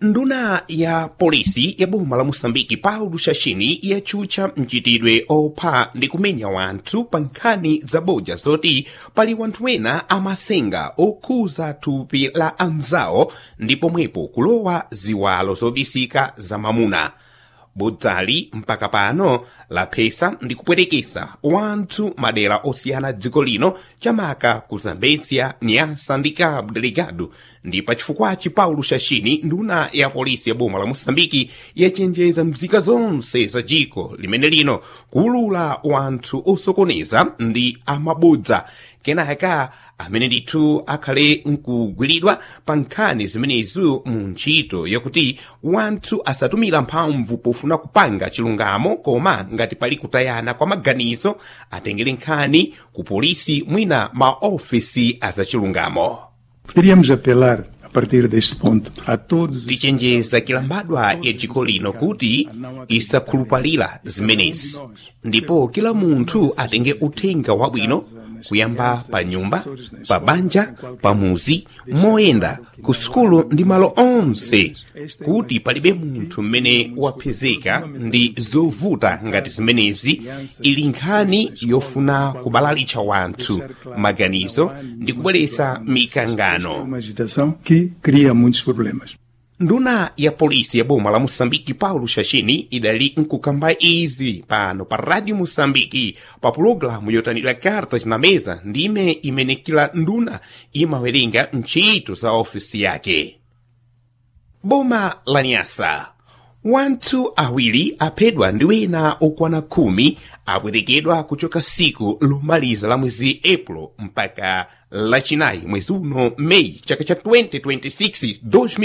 nduna ya polisi ya boma la moçambike paulo xaxini yatchutcha mchitidwe opha ndi kumenya wanthu pa nkhani zabodya zoti pali wanthu ena amasenga okhuza thupi la anzawo ndi pomwepo kulowa ziwalo zobisika za mamuna bodzali mpaka pano laphesa ndi kupwetekesa wanthu madera osiyana dziko lino chamaka ku zambezia nyasa ndi cabo delegado ndi pachifukwachi paulo xaxini nduna ya polisi ya boma la moçambike yachenjeza mzika zonse za dziko limene lino kuulula wanthu osokoneza ndi amabodza kenaka amene ndithu akhale nkugwiridwa pa nkhani zimenezo mu ntchito yakuti wanthu asatumira mphamvu pofuna kupanga chilungamo koma ngati pali kutayana kwa maganizo atengere nkhani ku polisi mwina maofisi azachilungamo Poderíamos apelar, a partir deste ponto, a todos. tichenjeza kilambadwa ya dziko lino kuti isakhulupalira zimenezi ndipo kila munthu atenge uthenga wabwino kuyamba pa nyumba pa banja pa muzi moyenda ku sukulu ndi malo onse kuti palibe munthu mmene wapezeka ndi zovuta ngati zimenezi ili nkhani yofuna kubalalitsa wanthu maganizo ndi kubweretsa mikangano Uma agitação que cria muitos problemas. nduna ya polisi ya boma la moçambike paulo xaxini idali nkukamba izi pano pa radio moçambike pa pulogalamu yotanidwa cartas na mesa ndime imene kila nduna imawerenga ntchito za ofisi yake boma la nyasa wanthu awiri aphedwa ndi wena okwana khumi apwerekedwa kuchoka siku lomaliza la mwezi april mpaka lachinayi mwezi uno meyi chaka cha 2026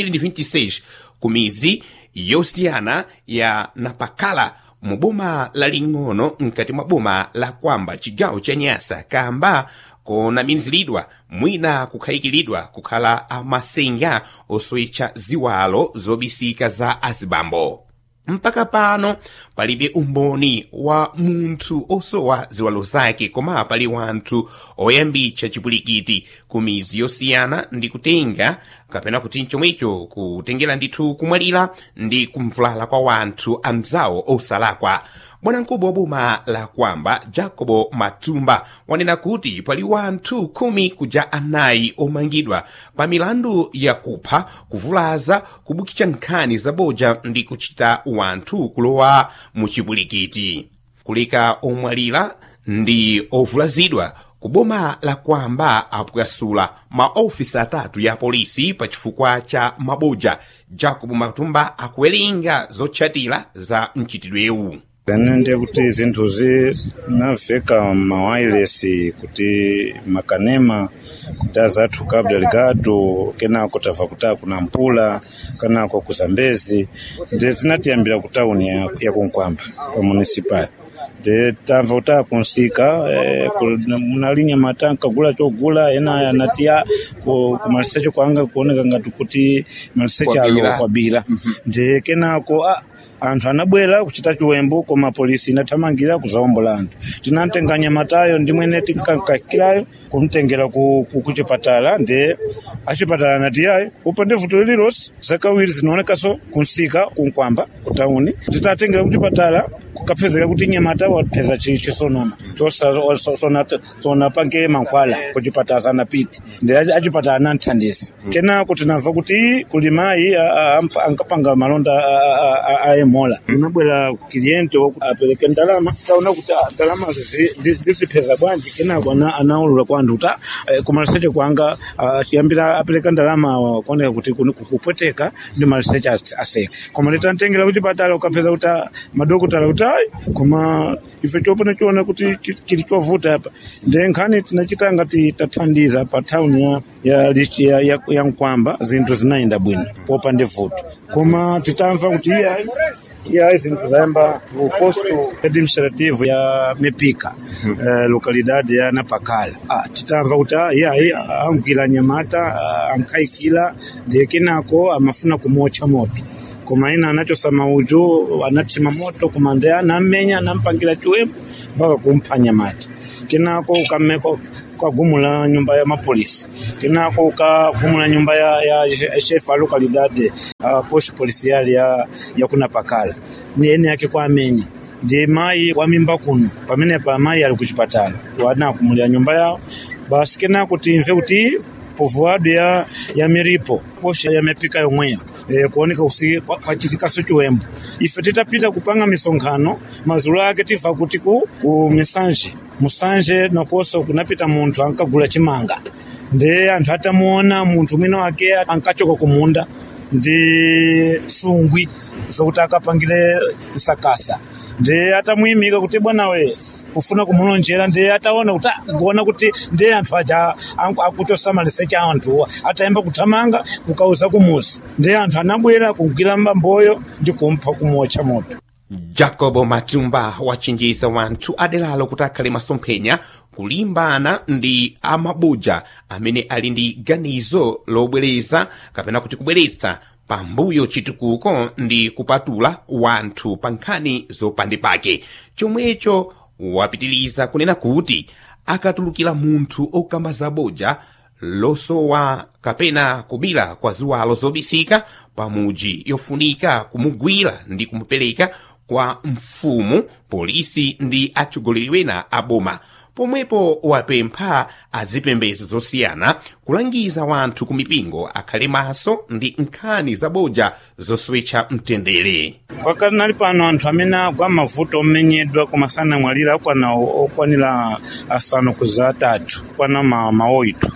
2026 ku mizi yosiyana ya napakala mu boma laling'ono mkati mwa boma la kwamba chigawo cha nyasa kamba konamiziridwa mwina kukhayikiridwa kukhala amasenga osoyitcha ziwalo zobisika za azibambo mpaka pano palibe umboni wa munthu osowa ziwalo zake koma pali wanthu oyambitsa chipulikiti ku mizi yosiyana ndi kutenga kapena kuti chomwecho kutengera ndithu kumwalira ndi kumvulala kwa wanthu amzawo osalakwa bwanamkubwa wa boma la kwamba jacobo matumba wanena kuti pali wanthu khumi kuja anayi omangidwa pa milandu ya kupha kuvulaza kubukitsa nkhani zabodya ndi kuchita wanthu kulowa mu chipulikiti kuleka omwalira ndi ovulazidwa ku boma la kwamba apwasula maofisi atatu ya polisi pa chifukwa cha mabodya jacob matumba akuwerenga zotchatira za mchitidwewu ganende kuti zinthuzi naveka mawayilesi kuti makanema kuti azathu cabo delegado kenako tabva kutaa kuna mpula kanako ku zambezi ndi zinatiyambira ku tauni ya, ya kunkwamba pa municipal ndi tamva kuti akunsika eh, munalinya matanka gula chogula ena anatiya ku, ku maliseche kwanga kuoneka ngati kuti maliseche alo Kwabira. kwabira ndi kenako ah, anthu anabwera kuchita chiwembu koma polisi inathamangira kuzawombola anthu tinamtenganya matayo ndimwene tinkakakirayo kumtengera ku, ku, ku chipatala ndi achipatala anati yayi upande vuto lililonse zakawiri zinaonekanso kunsika kunkwamba kutauni titatengera ku chipatala kukapezeka kuti nyamata wapeza chi- chisonona chosasonapange mankhwala ku chipatala sanapiti ndi achi- achipatala ananthandiza kenako tinamva kuti kuli mayi a- a- ampa- ankapanga malonda a- a- a- a emola unabwera kiliente woku apereke ndalama taona kuti ah, ndalama ndizipeza bwanji kenako ana- anaulula kwa anthu kuti ah, eh, kumaliseche kwanga ah, achiyambira apereka ndalama kuoneka kuti kuni- kupweteka ndi maliseche ase- aseka koma litamtengera kuchipatala ukapeza kuti ah, madokotala kuti ayi koma ife chopona chiona kuti chi- chili chovuta apa ndi nkhani tinachita ngati tathandiza pa thawuni ya, ya, Lich- ya, ya, ya nkwamba zinthu zinayenda bwino popa ndi vuto koma titamva kuti iya iya zinthu zayamba ku posto administrative ya mepika eh, localidade ya napakala ah, titamva kuti ah, iya iya angwira nyamata ah, ankhayikira ndiye kenako amafuna kumotcha moto koma ina anachosama uju anathima moto koma ndi anamenya anampangira chiwembu mpaka kumpha nyamata kenako ukameko ukagumula nyumba ya mapolisi kenako ukagumula nyumba ya, ya chef a localidade uh, posto policial ya, ya kuna pakala ni ene yake kwa amenya ndi mayi wa mimba kuno pamene pa mayi ali kuchipatala wanakumulira nyumba yawo basi kenako timve kuti povoado ya, ya miripo posha yamepika yomweyo e, kuoneka usi kwachitikaso chiwembo ife titapita kupanga misonkhano mazulu ake timva kuti ku, ku misanje musanje nakoso kunapita munthu ankagula chimanga ndi anthu atamuona munthu mwina wake ankachoka kumunda ndi sungwi zokuti akapangire msakasa ndi atamuyimika kuti bwana we kufuna kumulonjera ndi ataona kuti kuona kuti ndi anthu aja akutosamalisa cha anthuwa atayamba kuthamanga kukauza kumuzi ndi anthu anabwera kugwira mbamboyo ndi kumpha kumotcha moto jacobo matumba wachenjeza wanthu aderalo kuti akhale masomphenya kulimbana ndi amabuja amene ali ndi ganizo lobwereza kapena kuti kubweretsa pambuyo chitukuko ndi kupatula wanthu pa nkhani zopandipake chomwecho wapitiliza kunena kuti akatulukira munthu okamba zaboja losowa kapena kubira kwa ziwalo zobisika pamuji yofunika kumugwira ndi kumupereka kwa mfumu polisi ndi atsogoleri wena aboma pomwepo wapempha azipembedzo zosiyana kulangiza wanthu ku mipingo akhale maso ndi nkhani zaboja zoswetcha mtendere pakati nali pano anthu amene agwa mavuto omenyedwa koma sanamwalira akwana okwanira asanu kuza atatu kwana ma, maoito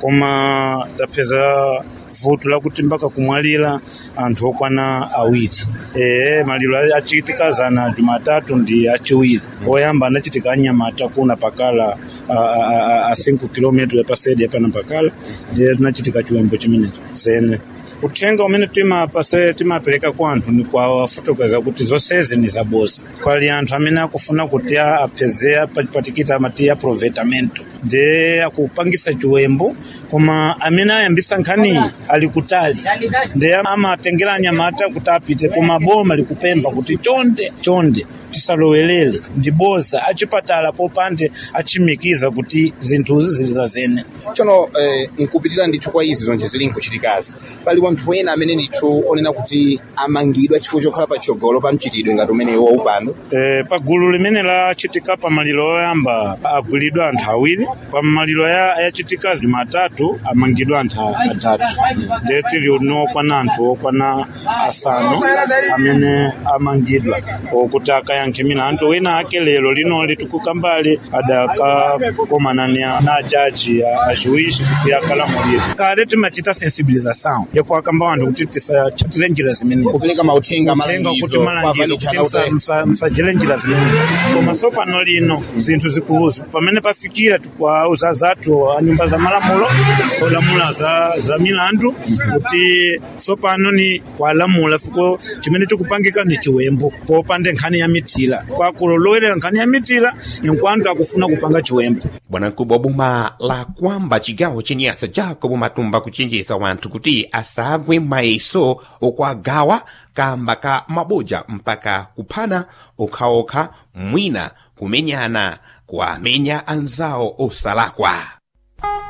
koma tapeza vuto lakuti mpaka kumwalira anthu okwana awiri ee maliro achitika zana jumatatu ndi achiwiri oyamba anachitika anyamata kuna pakala a, a, a 5 km pasedi apana pakala ndiye tinachitika chiwembo chimenecho zene uthenga umene timapase timapereka kwa anthu ni kwawafotokoza kuti zonsezi ni zaboza pali anthu amene akufuna kuti apezea patikita amati aprovetamento ndi akupangisa chiwembo koma amene ayambisa nkhaniyi ali kutali ndi amatengera anyamata kuti apite koma boma likupempha kuti chonde chonde tisalowelere ndi boza achipatala popande achimikiza kuti zinthuzi zili zazene tsono eh, nkupitirira ndithu kwa izi zonse zili nkuchitikazi pali wanthu ena amene ndithu onena kuti amangidwa chifukwa chokhala patsogolo pa mchitidwe ngati umene wa upando eh, pa gulu limene lachitika pa maliro oyamba agwiridwa anthu awiri pa maliro yachitika jumatatu amangidwa anthu atatu ndiye tili uno okwana anthu okwana asanu amene amangidwa okuti akayankhe milandu wina ake lero linoli tikukambali adakakomana na ajaji ajuizi kuti akalamulira kale timachita sensibilização yakuakamba anthu kuti tisachatire njira zimene kupereka mauthenga uthenga kuti malangizo kuti msajire njira zimene koma tsopano lino zinthu zikuuza pamene pafikira tikuwauza zathu anyumba za malamulo olamula za, za milandu kuti tsopano ni kwalamula fuko chimene chikupangika ni chiwembo popande nkhani ya mitila kwakulolowera nkhani ya mitila inkwantu akufuna kupanga chiwembo bwanamkubwa wa boma la kwamba chigawo chenyasa jacobo matumba kuchenjeza wanthu kuti asagwe mayeso okwagawa kamba ka maboja mpaka kuphana okhaokha mwina kumenyana kuamenya anzawo osalakwa